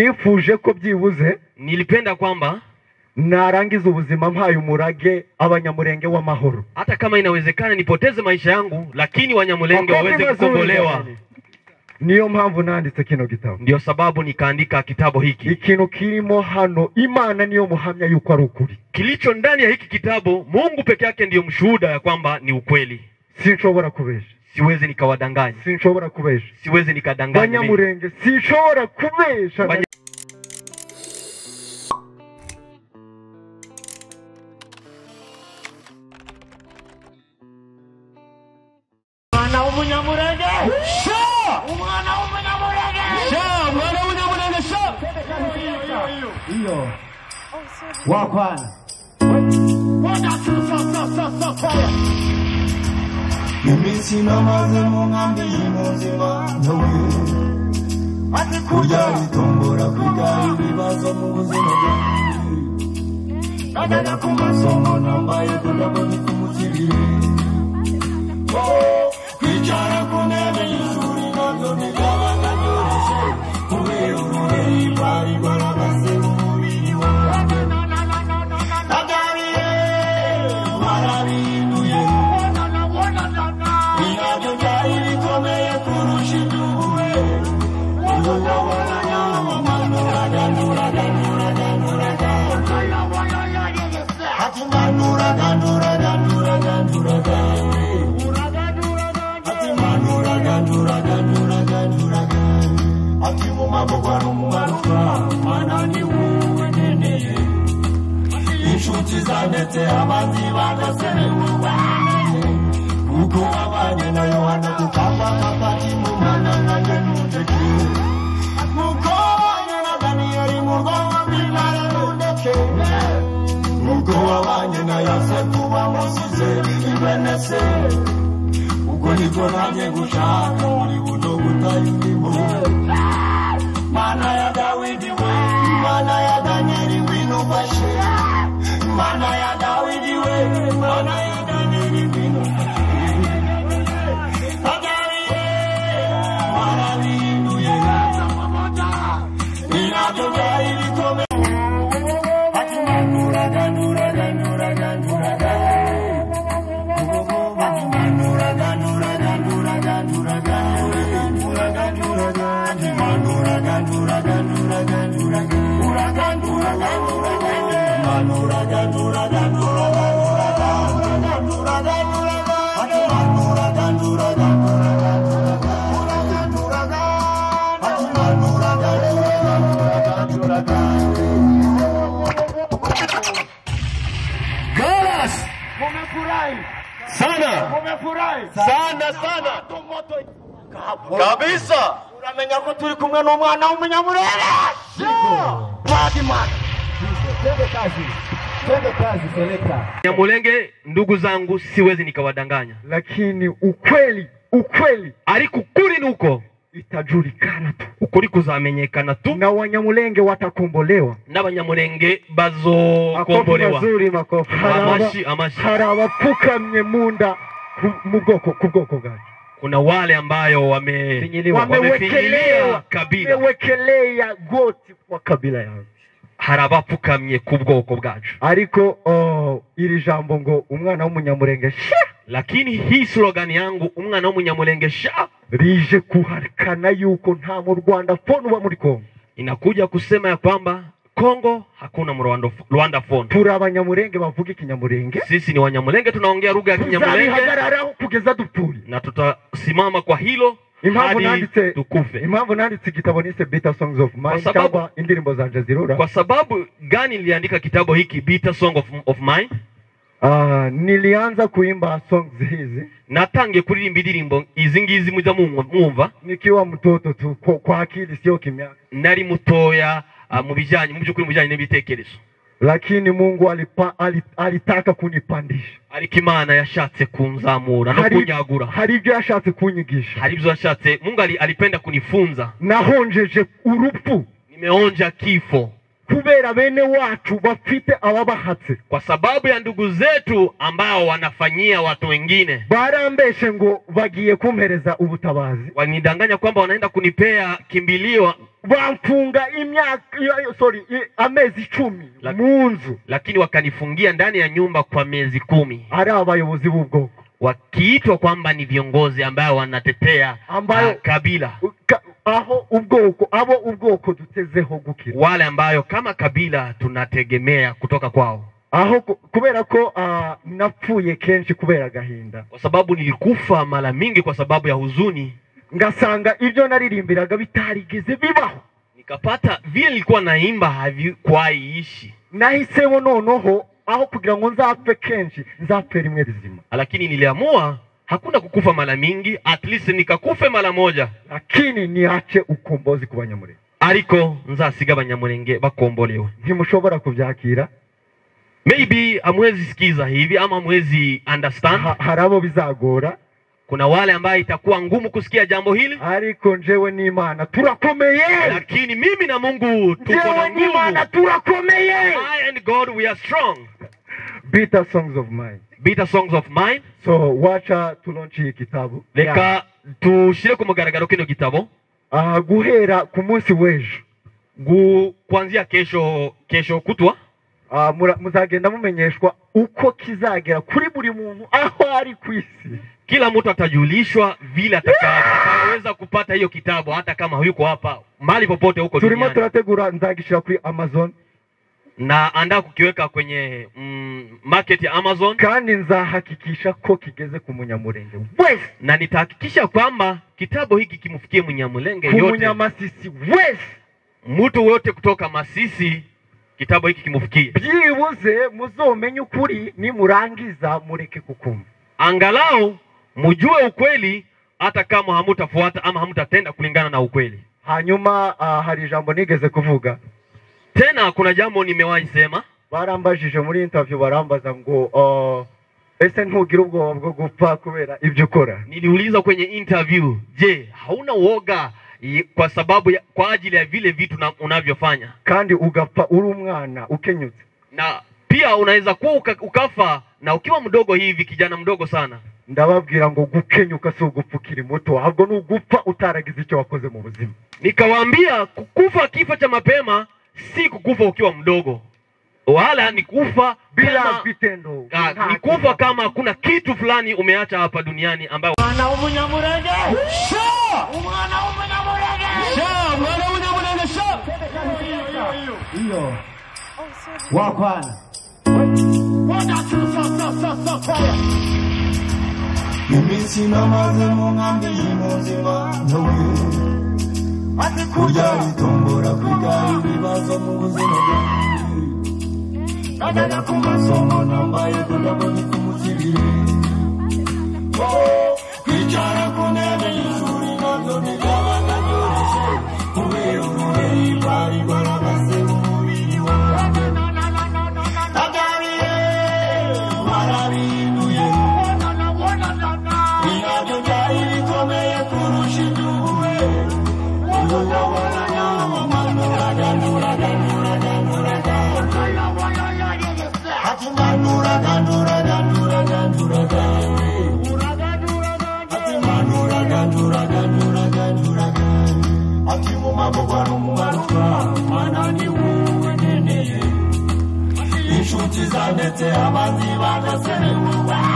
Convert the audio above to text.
nifuje ko byibuze nilipenda kwamba narangiza ubuzima mpaye umurage abanyamurenge w'amahoro hata kama inawezekana nipoteze maisha yangu, lakini Wanyamulenge Makofi waweze mazuri kukombolewa. jamani. niyo mpamvu nanditse kino gitabo Ndio sababu nikaandika kitabu hiki. ikintu kirimo hano imana niyo muhamya yuko ari ukuri Kilicho ndani ya hiki kitabu, Mungu peke yake ndiyo mshuhuda ya kwamba ni ukweli. sinshobora kubesha Siwezi nikawadanganya, sinshobora kubesha siwezi nikadanganya mimi. banyamurenge sinshobora kubesha Banya- umwana w'umunyamurenge sha umwana w'umunyamurenge sha umwana w'umunyamurenge sha iyo wakwana iminsi namaze mu nkambi y'umuzima nawe ati kurya kurya bitombora kwiga ibibazo mu buzima bwanjye najyaga ku masomo nambaye kudabona kumukiriye kwicara ku ntebe y'ishuri nabyo bigaba ndabyoroshe kubera urureyi bari barabase mu mubiri wanjye nagariye barabinuye nabyo byari bikomeye kurusha iby'ubuwe inshuti zandetse amazi badaserewa kuko wabanye na yohana kukapa kapati mumana nanjye nundeke mukobanya na daniyeli mugomba kwimara mundeke ubwo wabanye na yosefu wamusize ibenese ubwo nibwo nanjye gushaka muri buno butayirimo mana ya dawidi we mana ya daniyeli ngwino umfashe mana ya dawidi we mana ya daniyeli ngwino umfashe Dawidi, mana binuye inabyo byari bikomeye ati manuraga nuraga nuraga nuraga ati manuraga nuraga nuraga nuraga nuraga nuraga ati manuraga nuraga nuraga nuraga nuraga nuraga nuraga manuraga nuraga nuraga nuraga nuraga nuraga nuraga ati manuraga nuraga nuraga nuraga nuraga nuraga ati manuraga nuraga nuraga nuraga Galas! Mumefurahi sana, mumefurahi sana sana kabisa. Uramenya ko turi kumwe n'umwana w'umunyamurere. Padimana. Wanyamulenge, ndugu zangu, siwezi nikawadanganya, lakini ukweli ukweli ariko ukuri nuko itajulikana tu ukuri kuzamenyekana tu, na wanyamulenge watakombolewa n'Abanyamulenge makofi bazokombolewa. mazuri makofi Hari aba- Amashi, amashi. hari abapfukamye mu nda ku- mu bwoko ku bwoko bwacu Kuna wale ambayo wame wamefinyilia wamewekelewa kabila wamewekelea goti kwa kabila yawe hari abapfukamye ku bwoko bwacu ariko oh, iri jambo ngo umwana w'umunyamurenge sha lakini hii slogani yangu umwana w'umunyamulenge sha rije kuhakana yuko nta mu rwanda fone uba muri kongo inakuja kusema ya kwamba kongo hakuna mrwanda rwanda phone turi abanyamurenge bavuga ikinyamurenge sisi ni wanyamulenge tunaongea lugha ya kinyamulenge tuzabihagararaho kugeza dupfuye na tutasimama kwa hilo Impamvu hadi nanditse- tukufe impamvu nanditse igitabo nise beta songs of mine Kwa sababu- cyangwa indirimbo zanje zirura kwa sababu gani niliandika kitabu hiki bitter song of, of mine Ah, nilianza kuimba songs hizi natangiye kuririmba indirimbo izi ngizi muza mumwa- mwumva nikiwa mtoto tu kwa, kwa akili sio kimya nari mutoya ah, mu bijyanye mu by'ukuri mu bijyanye n'ibitekerezo lakini mungu alipa, ali- alitaka kunipandisha ariko imana yashatse kunzamura no hari, kunyagura hari ibyo yashatse kunyigisha hari ibyo yashatse mungu ali- alipenda kunifunza nahonjeje urupfu nimeonja kifo kubera bene wacu bafite ababahatse kwa sababu ya ndugu zetu ambao wanafanyia watu wengine barambeshe ngo bagiye kumpereza ubutabazi wanidanganya kwamba wanaenda kunipea kimbilio bamfunga imyaka iyo- iyo- sorry i- amezi icumi La- mu nzu lakini wakanifungia ndani ya nyumba kwa miezi kumi ari abayobozi b'ubwoko wakiitwa kwamba ni viongozi ambayo wanatetea Ambayo- ah, kabila Ka- aho ubwoko abo ubwoko dutezeho gukira wale ambayo kama kabila tunategemea kutoka kwao aho ku- kubera ko ah, napfuye kenshi kubera agahinda kwa sababu nilikufa mara mingi kwa sababu ya huzuni ngasanga ibyo naririmbiraga bitarigeze bibaho nikapata vile nilikuwa naimba havikwaiishi nahisemo noneho aho kugira ngo nzapfe kenshi nzapfe rimwe rizima lakini niliamua hakuna kukufa mara mingi at least nikakufe mara moja lakini niache ukombozi ku banyamurenge ariko nzasiga abanyamurenge bakombolewe ntimushobora kubyakira maybe hamwezi sikiza hivi ama hamwezi understand Ha- hari abo bizagora kuna wale ambaye itakuwa ngumu kusikia jambo hili ariko njewe n'imana turakomeye lakini mimi na mungu tuko njewe na nguvu n'imana turakomeye I and God we are strong bitter songs of mine bitter songs of mine so wacha tulonce iyi kitabu reka tushire ku mugaragaro kino gitabo Ah, guhera ku munsi w'ejo gu kuanzia kesho kesho kutwa Ah, mura- muzagenda mumenyeshwa uko kizagera kuri buri muntu aho ari ku isi kila mtu atajulishwa vile ataka- atakaweza kupata hiyo kitabu hata kama huyuko hapa mahali popote huko turimo duniani turategura nzagishyira kuri amazon na andaa kukiweka kwenye mm, market ya amazon kandi nzahakikisha ko kigeze ku munyamurenge wese na nitahakikisha kwamba kitabu hiki kimfikie mnyamulenge ku yote munyamasisi wese mtu yote kutoka masisi kitabu hiki kimfikie byibuze muzomenye ukuri nimurangiza mureke kukumva angalau mjue ukweli hata kama hamutafuata ama hamutatenda kulingana na ukweli hanyuma ah, hari ijambo nigeze kuvuga tena kuna jambo nimewahi sema barambajije muri interview barambaza ngo ah, ese ntugira ubwoba bwo gupfa kubera ibyo ukora niliuliza kwenye interview je hauna uoga i- kwa sababu ya, kwa ajili ya vile vitu na, unavyofanya kandi ugapfa uri umwana ukenyutse na pia unaweza kuwa uka, ukafa na ukiwa mdogo hivi kijana mdogo sana ndababwira ngo gukenyuka si ugupfa ukiri muto ahubwo ni ugupfa utaragize icyo wakoze mu buzima nikawaambia kukufa kifo cha mapema si kukufa ukiwa mdogo wala ni kufa bila kama- vitendo ah, ni kufa kama kuna kitu fulani umeacha hapa duniani ambayo Umwana w'umunyamurage sha umwana w'umunyamurage sha mwana w'umunyamurenge sha iyo wakwana iminsi namaze mu nkambi y'imuzima ndawira ati kurya kurya bitongora kwiga ibibazo mu buzima bwanjye najyaga ku amasomo nambaye kudabona kumukiriye kwicara ku ntebe y'ishuri nabyo bigabaga byoroshye kubera ubumenyi bwari bwarabase mu mubiri wanjye nabyariye warabihinduye ni nabyo byari bikomeye kurusha iby'ubuwe ubu ndabona nabo mpanura ganura ganura ganura ganura Ati manura gandura gandura gandura gandura Ati manura gandura gandura gandura gandura Ati mumago kwarumaruka mana ni wewe nene Inshuti zanjye abanzi badasebemuka